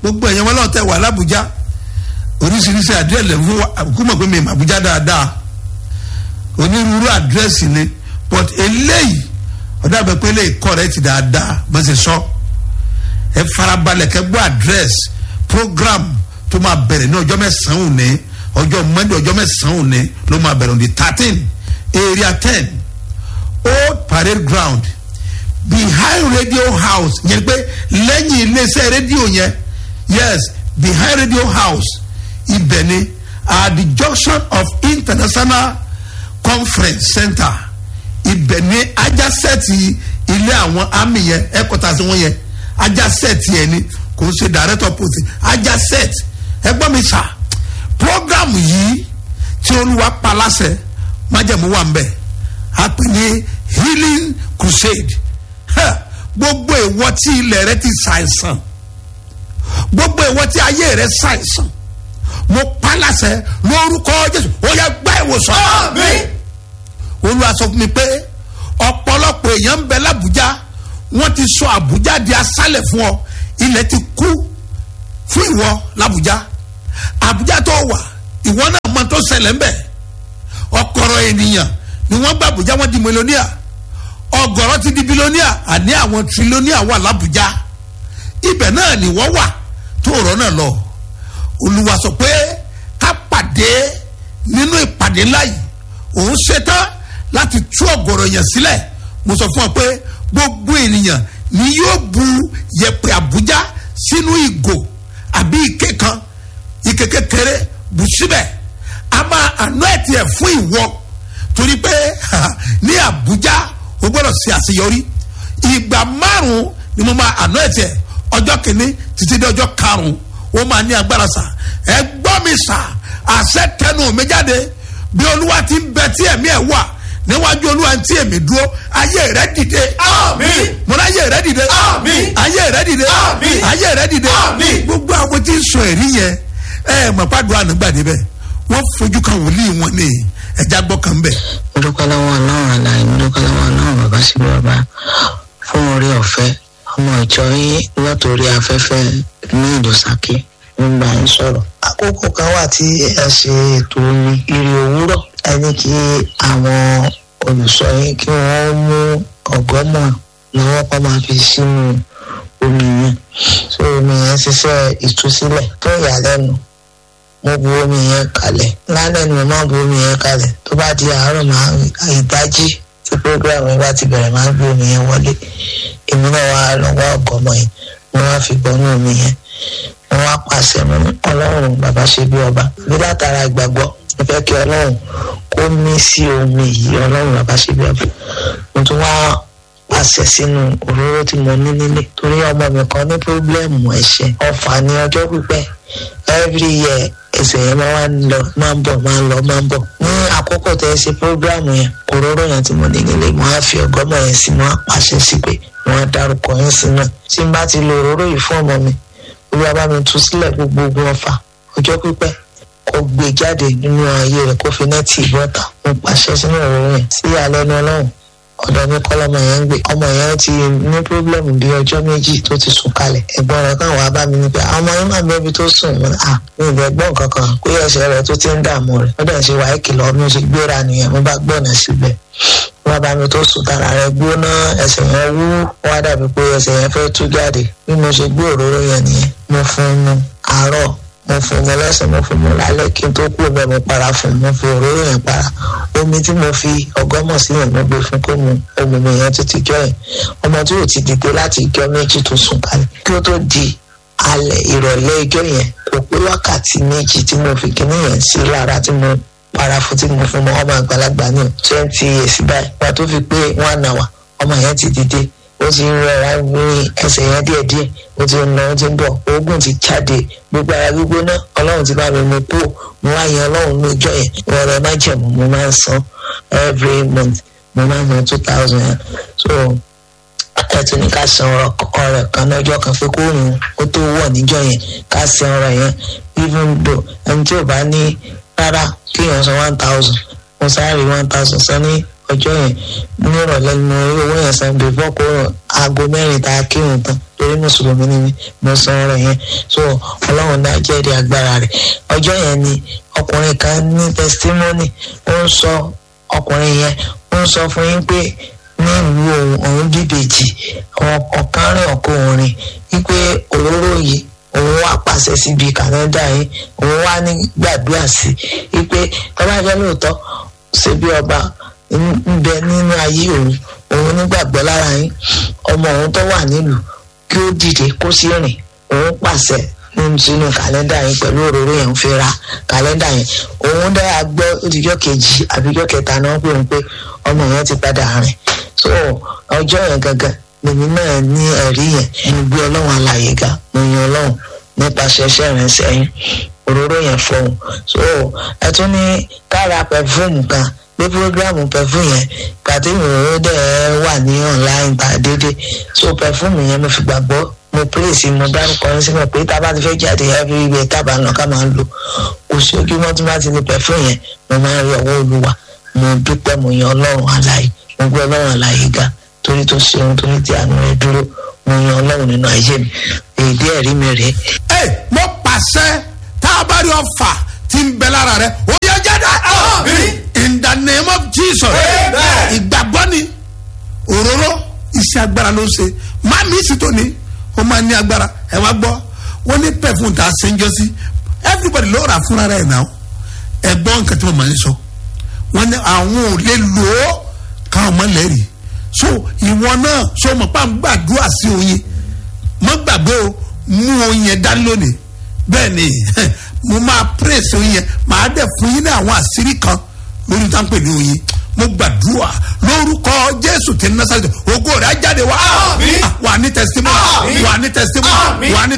gbogbo ẹ̀yàn wọn náà tẹ̀ wà lábújá oríṣiríṣi àdírẹ́sì fún wa kú mọ̀ pé mi mà Àbújá dáadáa onírúurú àdírẹ́sì ni but eléyìí ọ̀dà bẹ pé eléyìí correct dáadáa bó ṣe sọ ẹ farabalẹ̀ kẹ́ gbọ́ àdírẹ́sì program tó máa bẹ̀rẹ̀ ní ọjọ́ mẹ́sàn-án òní ọjọ́ Monday ọjọ́ mẹ́sàn-án òní ló máa bẹ̀rẹ̀ on the thirteen area ten old parade ground behind radio house yẹn pé lẹ́yìn iléeṣẹ́ rédíò yẹn yes behind radio house ibẹ̀ ni at the junction of international conference center ibẹ̀ ni ajásẹ́ẹ̀tì ilé àwọn army yẹn headquarters wọn yẹn ajásẹ́ẹ̀tì yẹn ni kò ń ṣe direct opposite ajásẹ́ẹ̀tì ẹgbọ́n mi sà program yìí tí olúwa pa láṣẹ májẹ̀mú wà ń bẹ̀ a pè ní healing crusade gbogbo ìwọ tí ilẹ̀ rẹ ti ṣàìsàn gbogbo ìwọ tí ayé rẹ ṣàìsàn mo pa láṣẹ lórúkọ jésù ó yẹ gbá ìwòsàn. Àmín. olúwa sọ fún mi pé ọ̀pọ̀lọpọ̀ èèyàn ń bẹ lábújá wọ́n ti sọ àbújá di aṣálẹ̀ fún ọ ilẹ̀ ti kú fún ìwọ lábújá àbújá tó wà ìwọ náà mọ tó ṣẹlẹ̀ ń bẹ̀ ọ̀kọ̀rọ̀ ènìyàn ni wọ́n gba àbújá wọ́n di mílíọ̀nìà ọ̀gọ̀rọ̀ ti di bílíọ̀nìà àní àwọn tírílíọ̀nìà wà lábújá ibẹ̀ náà ni wọ́n wà tó rọ́ náà lọ olúwa sọ pé ká pàdé nínú ìpàdé ńlá yìí òun ṣetán láti tú ọ̀gọ̀rọ̀ yẹn sílẹ̀ mo sọ fún ọ pé gbogbo ènìyàn ni yóò bu yẹ̀pẹ̀ àbújá sínú ìgò àbí ike kan ike kékeré bù síbẹ̀ a máa àná ẹ̀ tiẹ̀ fún ìwọ torí pé ní àbújá o gbọ́dọ̀ ṣe àṣeyọrí ìgbà márùn-ún ni mo máa àná ẹ̀ tiẹ̀ ọjọ́ kìíní títí dé ọjọ́ karùn-ún ó máa ní agbára sà ẹ gbọ́ mi sà àṣẹ tẹnu mi jáde bí olúwa ti ń bẹ tí ẹ̀mí ẹ̀ wà níwájú olúwa tí èmi dúró ayé rẹ dìde. Àmín. mo ní ayé rẹ dìde. Àmín. ayé rẹ dìde. Àmín. ayé rẹ dìde. Àmín. gbogbo àwọn tí ń sọ èrí yẹn ẹ mọ̀ pàdùn ànágbàdé bẹ́ẹ̀ wọ́n fojú kan wòlíì wọn ní ẹja gbọ́ kan bẹ́ẹ̀. mo dúpẹ́ lọ́wọ́ ọlọ́run àlàyé mo dúpẹ́ lọ́wọ́ ọlọ́run bàbá sí bàbá fún orí ọ̀fẹ́ ọmọ ìjọ yín látòrí afẹ́fẹ́ ní ìdòsákè ń bá yín sọ̀rọ̀. àkókò kan wà tí ẹ ṣe ètò omi ìrì òwúrọ̀ ẹ ní kí àwọn olùsọ yín kí wọ́n mú ọ̀gọ́mọ̀ lọ́wọ́ kọ́ máa fi sínú omi yẹn so omi yẹn ṣiṣẹ́ ìtúsílẹ̀ tó ìyàlẹ́nu mo bu omi yẹn kalẹ̀ lálẹ́ ni mo máa bu omi yẹn kalẹ̀ tó bá di àárọ̀ máa ìdájí tí program yẹn bá ti bẹ̀rẹ̀ máa gbé omi yẹn wọlé èmi náà wá lọ́wọ́ ọ̀gọ́mọ yẹn mo wá fi bọ́nú omi yẹn mo wá pàṣẹ mo ní ọlọ́run bàbá ṣe bí ọba bí látara ìgbàgbọ́ mo fẹ́ kí ọlọ́run kó mí sí omi yìí ọlọ́run bàbá ṣe bí ọba mo tún wá pàṣẹ sínú òróró tí mo ní nílé torí ọmọ mi kan ní pírọ́blẹ́mù ẹ̀ṣẹ̀ ọ̀fà ní ọjọ́ pípẹ́ every year ẹsẹ̀ yẹn máa ń lọ máa ń bọ̀ máa ń lọ máa ń bọ̀ ní àkókò tẹ́ ẹ ṣe pírọ́blẹ́mù yẹn òróró yẹn tí mo ní nílé mo á fi ọgọ́mọ yẹn sí mo á pàṣẹ sí pé mo á dárúkọ yẹn sí náà tí n bá ti lo òróró yìí fún ọmọ mi olúwa bá mi tú sílẹ̀ gbogbo ogun ọ̀fà ọjọ́ pípẹ́ kó gbé jáde nínú ayé rẹ̀ kó fi nẹ́ẹ̀tì ìbọ̀tà mo pàṣẹ sínú òróró yẹn sí alẹ́ ní ọlọ́run ọ̀dọ̀ mi kọ́ lọ́mọ yẹn ń gbé ọmọ yẹn ti ní pírọ́blẹ́mù bí ọjọ́ méjì tó ti sùn kalẹ̀ ẹ̀gbọ́n rẹ̀ kàn wá bá mi ní pé àwọn ọmọ yẹn máa bẹ́ẹ̀ bí tó sùn mo ní à mi ìbẹ̀ gbọ́n kankan pé ẹsẹ̀ rẹ̀ tó ti ń dààmú rẹ̀ ó dẹ̀ ṣe wáyé kìlọ̀ mi ṣe gbéra nìyẹn mo bá gbọ́nà síbẹ̀ wọ́n bá mi tó sùn tara rẹ̀ gbóná ẹsẹ̀ yẹn wú wá dàbí pé ẹsẹ̀ yẹn fẹ́ tú jáde bí mo ṣe gbé òróró yẹn nìyẹn mo fún un mu àárọ̀ mo fún un lọ́sàn mo fún un lálẹ́ kí n tó kú bẹ́ẹ̀ mo para fún un mo fi òróró yẹn para omi tí mo fi ọgọ́mọ̀ sí yẹn mo gbé fún kó mu omi mi yẹn títí jọ yẹn ọmọ tí ò ti dìde láti ijọ́ méjì tó sùn kalẹ̀ kí ó tó di alẹ́ ìrọ̀lẹ́ ijọ́ yẹn kò pé wákàtí méjì tí mo fi kíní yẹn sí lára tí mo para fún tí mo fún mọ ọmọ àgbàlagbà ní twenty years báyìí wọn tó fi pé one hour ọmọ yẹn ti dìde ó ti ń rọra ní ẹsẹ̀ yẹn díẹ̀díẹ̀ ó ti ń lọ ó ti ń bọ̀ oògùn ti jáde gbogbo ara gbígbóná ọlọ́run ti bá mi mú kúrò mo wá yan ọlọ́run lójọ́ yẹn wọ́n má jẹ̀mú mo máa ń san every month mo máa ń san two thousand yẹn so ẹtù ní ká san ọrẹ kan lọ́jọ́ kan pé kó rùn ó tó wọ̀ níjọ́ yẹn ká san ọrẹ yẹn even though ẹni tí ò bá ní rárá kéèyàn san one thousand mo sáré one thousand san ní ọjọ́ yẹn nírọ̀lẹ́ ni mo rí owó yẹn san before kó aago mẹ́rin tá a kírun tán torí mùsùlùmí ni mí mo san ọrẹ yẹn so ọlọ́run náà jẹ́rìí agbára rẹ̀ ọjọ́ yẹn ni ọkùnrin kan ní testimony ó ń sọ ọkùnrin yẹn ó ń sọ fún yín pé ní ìlú òun òun bíbèjì ọ̀kan rìn ọ̀kan òrin wípé òróró yìí òun wá pàṣẹ síbi kàlẹ́ndà yìí òun wá ní gbàdúrà sí wípé tọ́lá jẹ́ lóòótọ́ ṣe bí ọba ń bẹ nínú ayé òun òun nígbàgbọ́ lára yín ọmọ òun tó wà nílùú kí ó dìde kó sí rìn òun pàṣẹ nínú sínú kàlẹ́ndà yẹn pẹ̀lú òróró yẹn ń fi ra kàlẹ́ndà yẹn òun dára gbọ́ òdìjọ́ kejì àbíjọ́ kẹta náà pé òun pé ọmọ yẹn ti padà rìn so ọjọ́ yẹn gangan lèmi náà ní ẹ̀rí yẹn mo gbé ọlọ́run alàyè ga mo yan ọlọ́run nípasẹ̀ iṣẹ́ rẹ̀ sẹ́yìn òróró yẹn fọhùn so ẹ tún ní kára pẹfúmù kan pé programu pẹfúmù yẹn pàtí ìròyìn dẹ̀ wà ní online ta dédé so pẹfúmù yẹn mo fi gbàgbọ́ mo pèsè mo dárúkọ ní sílẹ̀ pé tá a bá ti fẹ́ jáde everywhere tá a bá lọ ká máa lò kò sí ojú mọ́ tí wọ́n ti ní pẹfúmù yẹn mo máa ń rí ọwọ́ olúwa mo dúpẹ́ mo yan ọlọ́run alàyè mo gbé ọlọ́run alàyè ga torí tó ṣe ohun torí tí àánú rẹ dúró mo yan ọlọ́run nínú ayé mi èdè ẹ̀rí mi rèé ẹ mo pàṣẹ tá a bá rí ọfà tí ń bẹ lára rẹ ó yẹ jáde. in the name of jesus. ìgbàgbọ́ ni òróró iṣẹ́ agbára ló ń ṣe má mi sì tó ni ó máa ní agbára ẹ wá gbọ́ wọ́n ní pẹ̀fún tá a ṣe ń jọ sí everybody ló rà fúnra rẹ̀ náà ẹ gbọ́ nǹkan tí mo máa ń sọ wọ́n ní àwọn ò lè lò ó káwọn mọ́ lẹ́rìí so ìwọ náà so mọ̀ pa ń gbàdúrà sí oyin mọ́ gbàgbé o mú oyin yẹn dání lónìí bẹ́ẹ̀ ni mo máa praise oyin yẹn màá dẹ̀ fún yín ní àwọn àṣírí kan lórí tá à ń pè ní oyin mo gbàdúrà lórúkọ jésù tí ń násàlẹ̀ ògo rẹ̀ á jáde wá wà ní testimony wà ní testimony wà ní